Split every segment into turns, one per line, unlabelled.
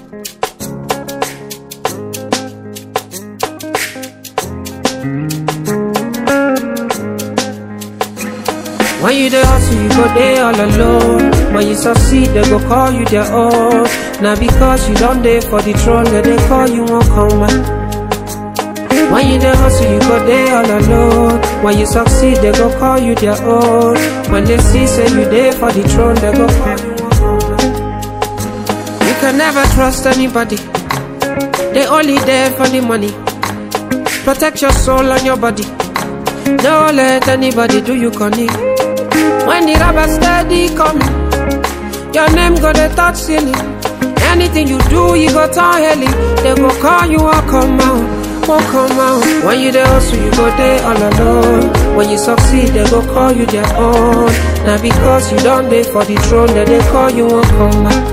When you dey hustle, you go dey all alone. When you succeed, they go call you their own. Now because you don't dey for the throne, they dey call you won't come back. When you dey hustle, you go dey all alone. When you succeed, they go call you their own. When they see say you dey for the throne, they go call you won't come back. You can never trust anybody. They only there for the money. Protect your soul and your body. Don't let anybody do you conny. When the rubber steady coming, your name go dey touch ceiling. Anything you do, you go turn heli. They go call you, won't come out, won't come out. When you dey hustle, you go dey all alone. When you succeed, they go call you their own. Now because you don't dey for the throne, then they call you, won't come out.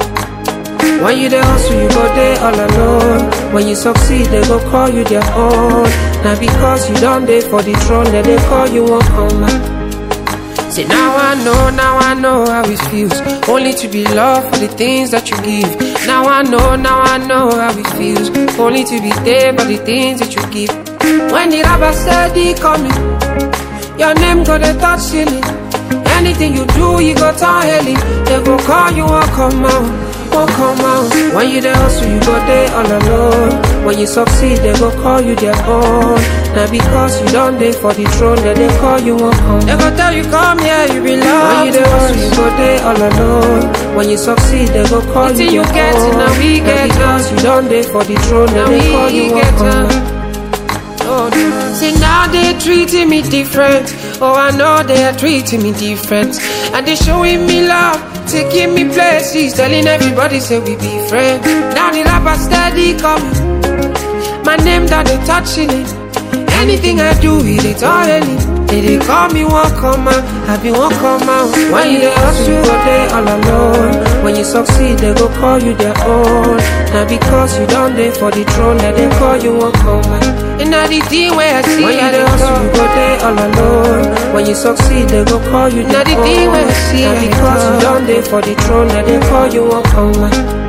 When you dey hustle, you go dey all alone. When you succeed, they go call you their own. Now because you don't dey for the throne, then they call you, won't come out. See now I know, now I know how it feels Only to be loved for the things that you give Now I know, now I know how it feels Only to be there for the things that you give When the rubber steady coming Your name go to touch ceiling Anything you do, you go turn heli They go call you, won't come out Won't come out When you dey hustle, you go there all alone When you succeed, they go call you their own Now because you don't dey for the throne, then they call you, won't come They go tell you, come here, you belong When you dey hustle, you go there all alone When you succeed, they go call
Until
you
you
their
get it,
own
now we get
because you don't dey for the throne, then
Now
they
we
call you, won't
get
come
it.
Oh, no.
See now they treating me different. Oh, I know they are treating me different. And they showing me love, taking me places, telling everybody say we be friends. Now the rapper steady coming. My name that they touching it. Anything I do, it is already. They they call me one come out, I be one come out.
When you dey hustle, you go dey all alone. When you succeed, they go call you their own. Now because you don't dey for the throne, then they call you won't come out.
And now the thing where I see,
When you
I
dey
dey
hustle, you
go.
go dey all alone. When you succeed, they go call you
Now
their
the thing
own.
where I see,
Now
I dey
because you
go.
don't dey for the throne, then they call you won't come out.